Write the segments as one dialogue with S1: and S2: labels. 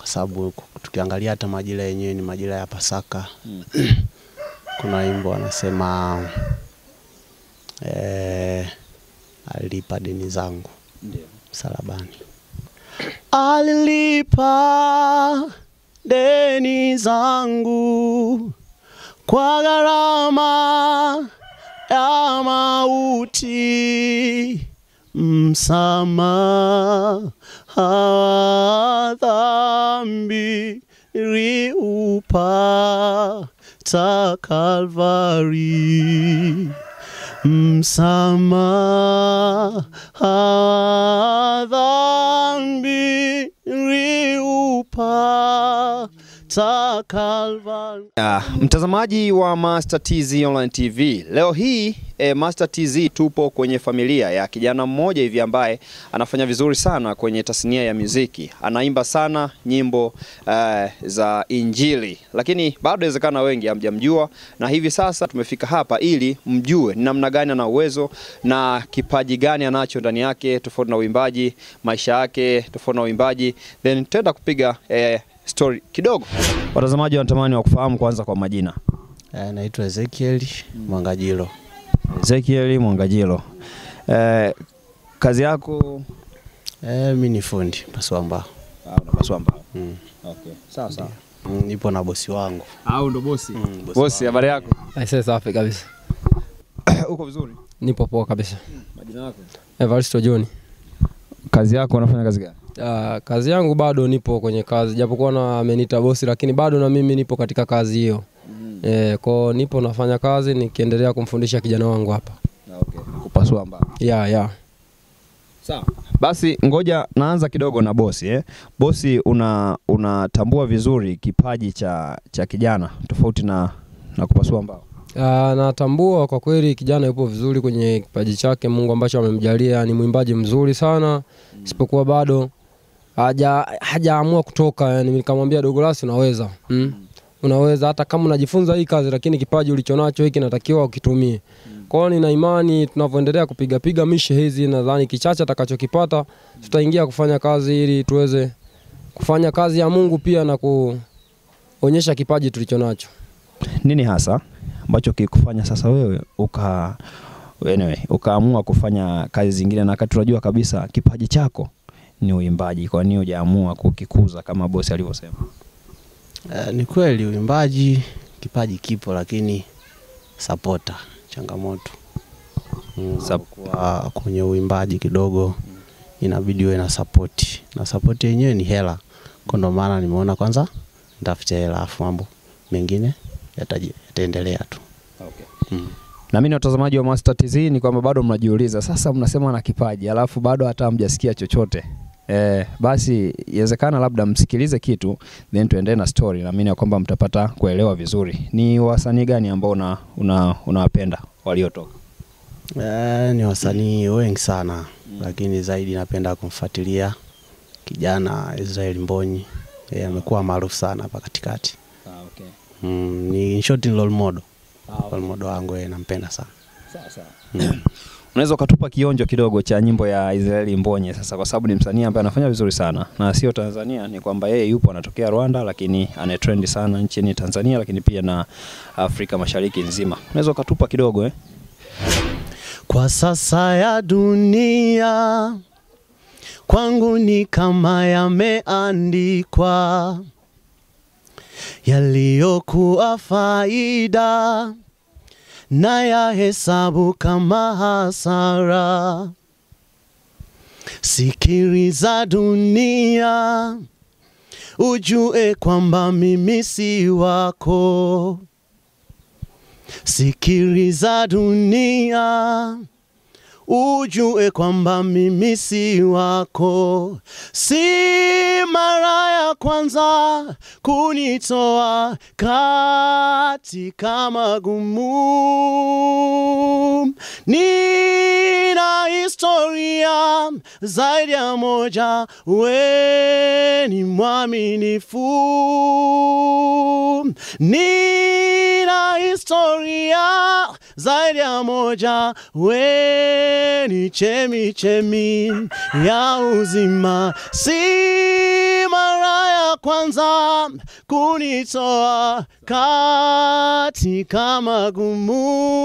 S1: sababu tukiangalia hata majira yenyewe ni majira ya Pasaka. Kuna wimbo wanasema eh, alilipa deni zangu
S2: Ndio.
S1: msalabani. Alilipa deni zangu kwa gharama ya mauti, msamaha wa dhambi liupata Kalvari msamaha wa dhambi liupata Kalvari.
S2: Ah, mtazamaji wa Master TZ Online TV, leo hii eh, Master TZ tupo kwenye familia ya kijana mmoja hivi ambaye anafanya vizuri sana kwenye tasnia ya muziki. Anaimba sana nyimbo eh, za Injili, lakini bado inawezekana wengi hamjamjua, na hivi sasa tumefika hapa ili mjue ni namna gani ana uwezo na kipaji gani anacho ndani yake, tofauti na uimbaji, maisha yake tofauti na uimbaji, then tutaenda kupiga eh, story kidogo. Watazamaji wanatamani wa kufahamu kwanza kwa majina.
S1: Eh, naitwa Ezekiel Mwangajilo.
S2: Ezekiel Mwangajilo. Eh, kazi yako
S1: Eh, mi ni fundi pasua mbao.
S2: unapaswa mbao.
S1: Mm.
S2: Okay. Sawa sawa.
S1: Mm, nipo na bosi wangu.
S2: Au ndo bosi?
S1: Mm,
S2: Bosi, habari yako?
S3: Aisee, safi kabisa,
S2: Uko vizuri?
S3: nipo poa kabisa.
S2: Majina yako?
S3: Evaristo John.
S2: Kazi yako unafanya kazi gani?
S3: Ah, kazi yangu bado nipo kwenye kazi, japokuwa na ameniita bosi, lakini bado na mimi nipo katika kazi hiyo. Eh, kwao nipo nafanya kazi nikiendelea kumfundisha kijana wangu hapa.
S2: Okay. Kupasua mbao.
S3: Ya ya.
S2: Sawa. Basi ngoja naanza kidogo na bosi eh. Bosi una unatambua vizuri kipaji cha cha kijana tofauti na na kupasua mbao.
S3: Ah, natambua kwa kweli kijana yupo vizuri kwenye kipaji chake Mungu ambacho amemjalia, ni mwimbaji mzuri sana, isipokuwa bado haja hajaamua kutoka. Yani nikamwambia Douglas, unaweza mm? unaweza hata kama unajifunza hii kazi, lakini kipaji ulichonacho hiki natakiwa ukitumie. Kwa hiyo nina imani tunavyoendelea kupiga piga mishe hizi, nadhani kichache atakachokipata tutaingia kufanya kazi ili tuweze kufanya kazi ya Mungu pia na kuonyesha kipaji tulichonacho.
S2: Nini hasa ambacho kikufanya sasa wewe uka anyway, ukaamua kufanya kazi zingine na wakati unajua kabisa kipaji chako ni uimbaji, kwa nini hujaamua kukikuza kama bosi alivyosema?
S1: Eh, ni kweli uimbaji kipaji kipo, lakini sapota changamoto mm,
S2: Sap-
S1: kwa kwenye uimbaji kidogo inabidi uwe na sapoti, na sapoti yenyewe ni hela. Kwa ndo maana nimeona kwanza nitafute hela, afu mambo mengine yataji- yataendelea tu. Mm.
S2: Na mimi watazamaji wa Master TZ ni kwamba bado mnajiuliza sasa, mnasema na kipaji alafu bado hata hamjasikia chochote. Eh, basi iwezekana labda msikilize kitu then tuendelee na story. Naamini ya kwamba mtapata kuelewa vizuri. Ni wasanii gani ambao una una unawapenda waliotoka?
S1: Eh, ni wasanii wengi sana lakini zaidi napenda kumfuatilia kijana Israel Mbonyi. Yeye amekuwa maarufu sana hapa katikati.
S2: Ah, okay.
S1: Mm, ni in short ni role model.
S2: Ah,
S1: Role model wangu yeye nampenda sana.
S2: Sawa sawa.
S1: Mm.
S2: Unaweza ukatupa kionjo kidogo cha nyimbo ya Israeli Mbonye sasa, kwa sababu ni msanii ambaye anafanya vizuri sana na sio Tanzania, ni kwamba yeye yupo anatokea Rwanda, lakini anatrend sana nchini Tanzania, lakini pia na Afrika Mashariki nzima. Unaweza ukatupa kidogo eh?
S1: Kwa sasa ya dunia kwangu ni kama yameandikwa yaliyokuwa faida na ya hesabu kama hasara. Sikiliza dunia, ujue kwamba mimi si wako. Sikiliza dunia, ujue kwamba mimi si wako. Si mara ya kwanza kunitoa katika magumu. Nina historia zaidi ya moja, we ni mwaminifu. Nina historia zaidi ya moja, we ni chemi chemi ya uzima. Si mara ya kwanza kunitoa katika magumu.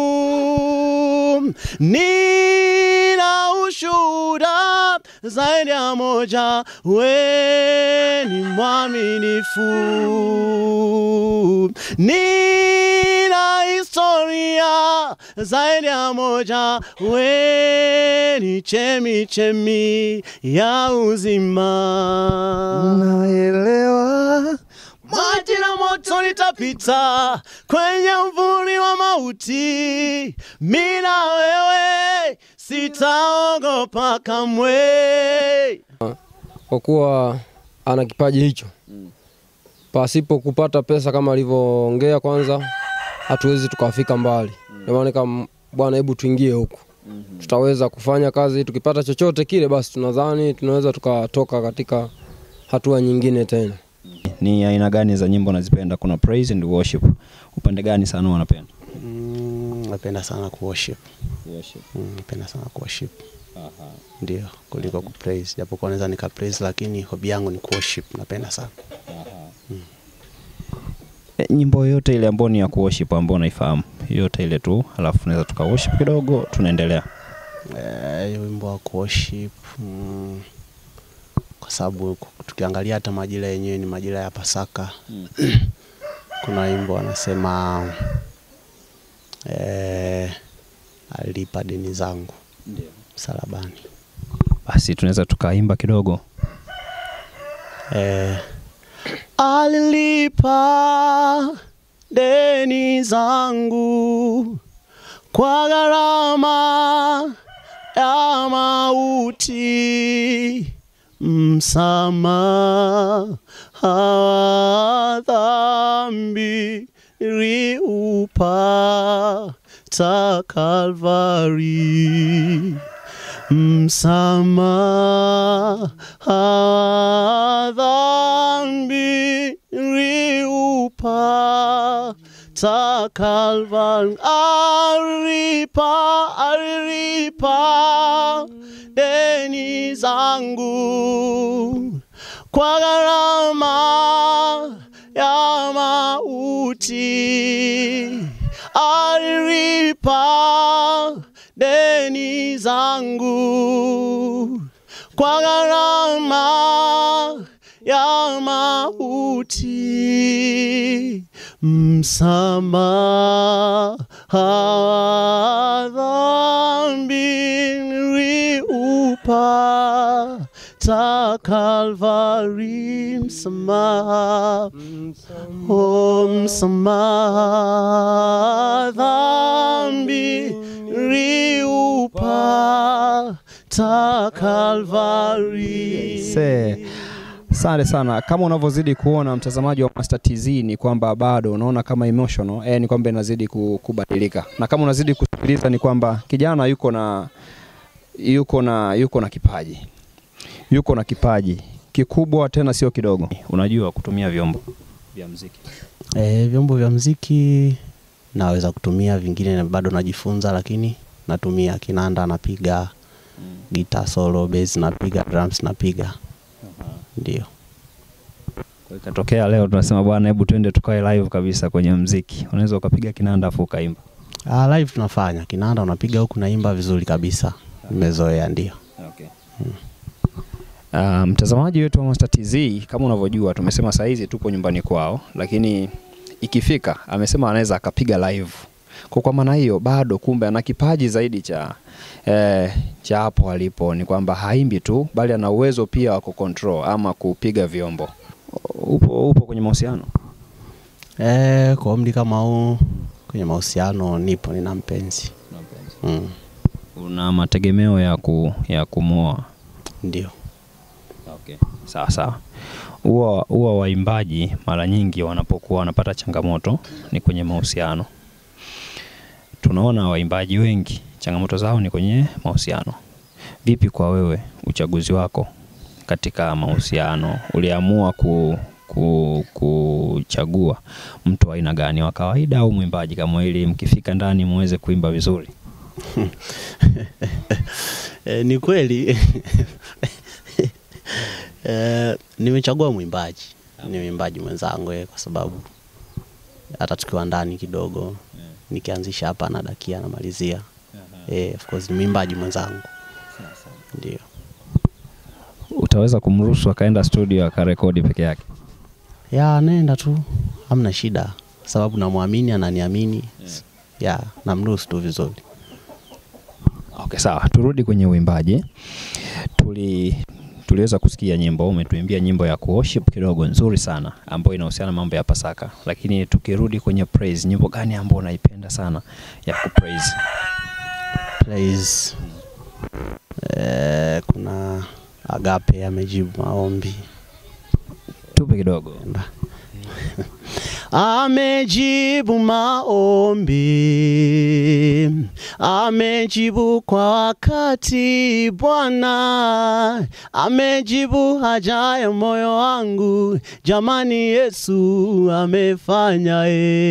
S1: Nina ushuhuda zaidi ya moja, we ni mwaminifu. Nina historia zaidi ya moja, we ni chemi chemi ya uzima.
S2: Naelewa
S1: Maji na moto nitapita kwenye mvuli wa mauti, mina wewe sitaogopa kamwe.
S3: kwa kuwa ana kipaji hicho. Pasipo kupata pesa kama alivyoongea, kwanza hatuwezi tukafika mbali. Ndio maana kama bwana, hebu tuingie huku, tutaweza kufanya kazi. Tukipata chochote kile, basi tunadhani tunaweza tukatoka katika hatua nyingine tena.
S2: ni aina gani za nyimbo unazipenda? Kuna praise and worship, upande gani sana wanapenda?
S1: Mm, napenda sana kuworship. Mm, napenda sana kuworship ndio kuliko kupraise, japokuwa naweza nika praise, lakini hobi yangu ni kuworship. Napenda sana
S2: E, nyimbo yoyote ile ambayo ni ya kuworship ambayo unaifahamu yote ile tu, alafu tunaweza tuka worship kidogo, tunaendelea.
S1: Eh, hiyo wimbo wa kuworship mm, kwa sababu ku- tukiangalia hata majira yenyewe ni majira ya Pasaka. Kuna wimbo anasema eh, alipa deni zangu msalabani.
S2: Basi tunaweza tukaimba kidogo.
S1: Eh, alilipa deni zangu kwa gharama ya mauti, msamaha wa dhambi riupata Kalvari msamaha wa dhambi riupata Kalvari, alipa alipa deni zangu kwa gharama ya mauti, alilipa deni zangu kwa gharama ya mauti, msamaha wa dhambi niliupata Kalvari, msamaha Oh, msamaha dhambi riupata Kalvari.
S2: Se, asante sana. Kama unavyozidi kuona mtazamaji wa Master TZ ni kwamba bado unaona kama emotional eh, ni kwamba inazidi ku- kubadilika, na kama unazidi kusikiliza ni kwamba kijana yuko na yuko na yuko na kipaji, yuko na kipaji kikubwa tena sio kidogo. Unajua kutumia vyombo vya muziki.
S1: E, vyombo vya mziki naweza kutumia, vingine na bado najifunza, lakini natumia kinanda, napiga gita solo, bass napiga, drums napiga, ndio.
S2: Kwa ikatokea leo tunasema bwana, hebu twende tukae live kabisa kwenye muziki, unaweza ukapiga kinanda afu ukaimba.
S1: Ah, live tunafanya kinanda, unapiga huku naimba vizuri kabisa, nimezoea ndio.
S2: Okay. Uh, mtazamaji wetu wa Master TZ kama unavyojua tumesema saa hizi tupo nyumbani kwao, lakini ikifika amesema anaweza akapiga live. Kwa kwa maana hiyo bado kumbe ana kipaji zaidi cha eh, cha hapo alipo, ni kwamba haimbi tu bali ana uwezo pia wa kucontrol ama kupiga vyombo. Upo, upo kwenye mahusiano?
S1: E, kwa umri kama huu kwenye mahusiano nipo, nina mpenzi mm,
S2: Una mategemeo ya, ku, ya kumwoa?
S1: ndio.
S2: Okay. Sawa sawa. Huwa huwa waimbaji mara nyingi wanapokuwa wanapata changamoto ni kwenye mahusiano. Tunaona waimbaji wengi changamoto zao ni kwenye mahusiano. Vipi kwa wewe uchaguzi wako katika mahusiano? Uliamua ku, ku, kuchagua mtu wa aina gani, wa kawaida au mwimbaji, kama ili mkifika ndani muweze kuimba vizuri?
S1: E, ni kweli e, nimechagua mwimbaji ni mwimbaji mwenzangu eh, kwa sababu hata tukiwa ndani kidogo nikianzisha hapa anadakia anamalizia eh, of course ni mwimbaji mwenzangu ndio
S2: Utaweza kumruhusu akaenda studio akarekodi peke yake?
S1: ya anaenda tu hamna shida sababu namwamini ananiamini ya namruhusu tu vizuri
S2: Okay, sawa. Turudi kwenye uimbaji. Tuli tuliweza kusikia nyimbo, umetuimbia nyimbo ya kuworship kidogo nzuri sana ambayo inahusiana na mambo ya Pasaka, lakini tukirudi kwenye praise, nyimbo gani ambayo unaipenda sana ya kupraise?
S1: praise eh, kuna agape amejibu maombi
S2: Tupe kidogo.
S1: Enda. Amejibu maombi, amejibu kwa wakati Bwana, amejibu haja ya moyo wangu, jamani, Yesu amefanya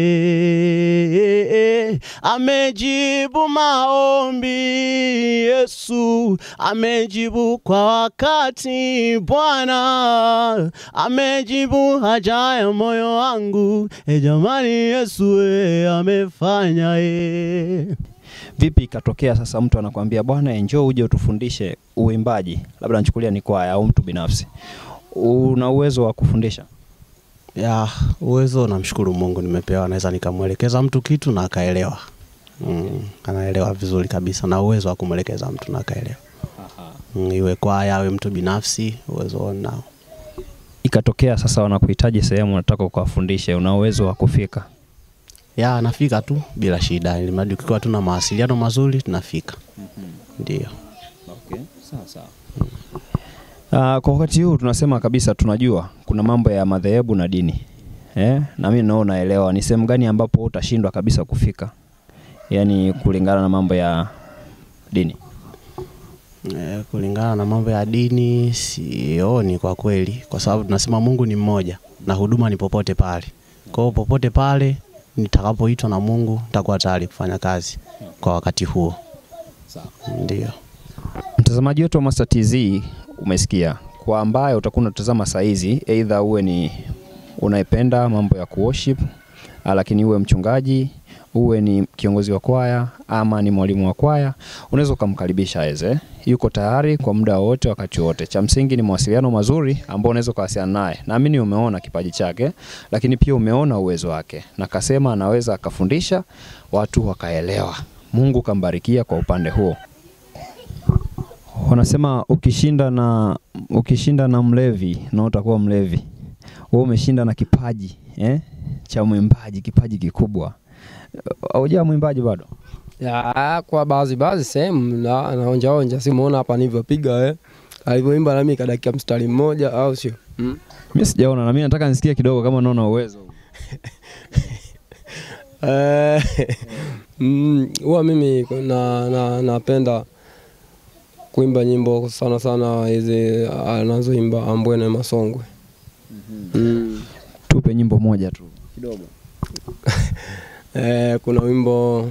S1: e, amejibu maombi, Yesu amejibu kwa wakati Bwana, amejibu haja ya moyo wangu, e jamani, Yesu e, amefanya e.
S2: Vipi ikatokea sasa mtu anakuambia bwana, njoo uje utufundishe uimbaji, labda nachukulia ni kwaya au mtu binafsi, una uwezo wa kufundisha?
S1: ya uwezo namshukuru Mungu nimepewa, naweza nikamwelekeza mtu kitu na akaelewa. Mm, anaelewa vizuri kabisa na uwezo wa kumwelekeza mtu na akaelewa. Mm, iwe kwaya awe mtu binafsi, uwezo nao.
S2: Ikatokea sasa wanakuhitaji sehemu, unataka ukawafundishe, una uwezo wa kufika?
S1: Ya anafika tu bila shida, ili mradi ukiwa tuna mawasiliano mazuri tunafika. Ndio.
S2: Okay, sawa sawa. Uh, kwa wakati huu tunasema kabisa tunajua kuna mambo ya madhehebu na dini eh? na mimi nao naelewa ni sehemu gani ambapo utashindwa kabisa kufika, yaani kulingana na mambo ya dini.
S1: E, kulingana na mambo ya dini sioni kwa kweli, kwa sababu tunasema Mungu ni mmoja na huduma ni popote pale. Kwa hiyo popote pale nitakapoitwa na Mungu nitakuwa tayari kufanya kazi kwa wakati huo. Ndio.
S2: Mtazamaji wetu wa Master TZ umesikia, kwa ambaye utakuwa unatazama saa hizi, aidha uwe ni unaipenda mambo ya kuworship, ah, lakini uwe mchungaji, uwe ni kiongozi wa kwaya ama ni mwalimu wa kwaya, unaweza ukamkaribisha aweze, yuko tayari kwa muda wote, wakati wote. Cha msingi ni mawasiliano mazuri ambao unaweza ukawasiliana naye. Naamini umeona kipaji chake, lakini pia umeona uwezo wake, na kasema anaweza akafundisha watu wakaelewa. Mungu kambarikia kwa upande huo. Wanasema ukishinda na ukishinda na mlevi na utakuwa mlevi. Wewe umeshinda na kipaji eh, cha mwimbaji, kipaji kikubwa. Haujawa mwimbaji bado?
S3: Ya, kwa baadhi baadhi sehemu na naonja onja, si muona hapa nilivyopiga eh. Alivyoimba nami kadakia mstari mmoja au sio? Mm.
S2: Mimi sijaona na mimi nataka nisikie kidogo kama unaona uwezo.
S3: Eh, mm, huwa mimi na, na, napenda kuimba nyimbo sana sana hizi anazoimba Ambwene Masongwe. Mm.
S2: Tupe nyimbo moja tu kidogo.
S3: Eh, kuna wimbo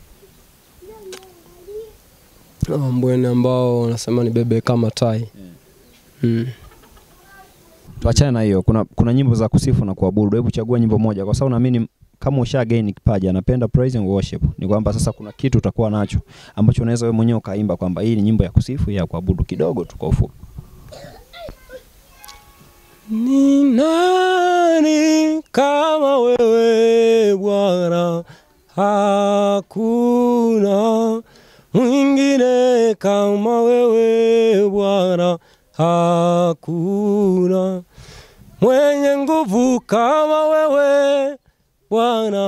S3: Ambwene ambao unasema ni bebe kama tai. Mm.
S2: Tuachane na hiyo. Kuna kuna nyimbo za kusifu na kuabudu. Hebu chagua nyimbo moja kwa sababu naamini kama usha gain kipaji anapenda praise and worship. Ni kwamba sasa kuna kitu utakuwa nacho ambacho unaweza wewe mwenyewe ukaimba kwamba hii ni nyimbo ya kusifu ya kuabudu kidogo tu kwa ufupi.
S3: Ni nani kama wewe Bwana? Hakuna mwingine kama wewe Bwana, hakuna mwenye nguvu kama wewe Bwana,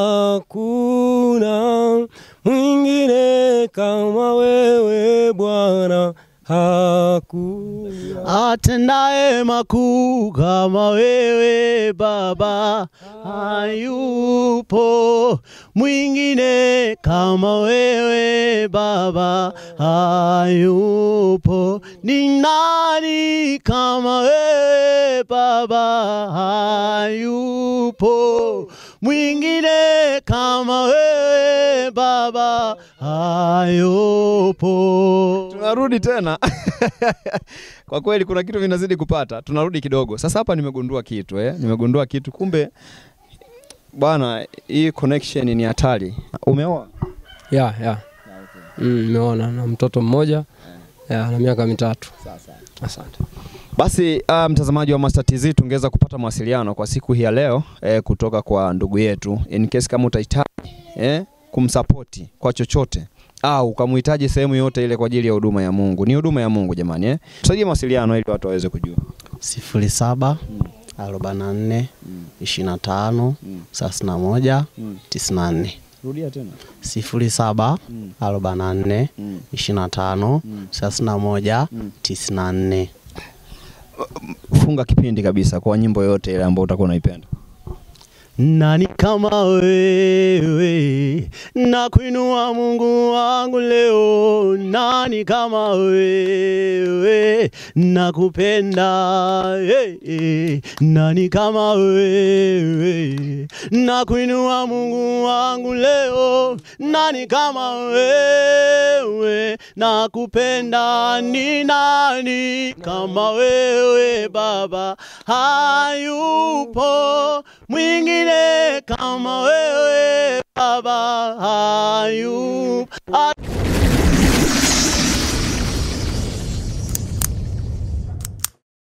S3: hakuna mwingine kama wewe Bwana, hakuna
S1: Atendaye makuu kama wewe Baba, hayupo mwingine kama wewe Baba, hayupo. Ni nani kama wewe Baba, hayupo mwingine kama wewe Baba hayupo.
S2: Tunarudi tena kwa kweli, kuna kitu vinazidi kupata. Tunarudi kidogo sasa. Hapa nimegundua kitu eh, nimegundua kitu. Kumbe bwana, hii connection ni hatari. Umeoa?
S3: ya ya Mm, nimeona na mtoto mmoja ya, na miaka mitatu. Asante.
S2: Basi uh, mtazamaji wa Master TZ tungeweza kupata mawasiliano kwa siku hii ya leo eh, kutoka kwa ndugu yetu in case kama utahitaji eh, kumsapoti kwa chochote au ukamhitaji sehemu yote ile kwa ajili ya huduma ya Mungu. Ni huduma ya Mungu jamani eh. Tusaidie mawasiliano ili watu waweze kujua.
S1: sifuri saba arobaini na nne ishirini na tano thelathini na moja tisini na nne
S2: Rudia tena.
S1: sifuri saba arobaini na nne ishirini na tano thelathini na moja tisini na nne
S2: Funga kipindi kabisa kwa nyimbo yote ile ambayo utakuwa unaipenda.
S1: Nani kama wewe, na kuinua Mungu wangu leo. Nani kama wewe, nakupenda hey, hey. Nani kama wewe, na kuinua Mungu wangu leo. Nani kama wewe, nakupenda. Ni nani kama wewe Baba, hayupo mwingine kama wewe Baba, hayupo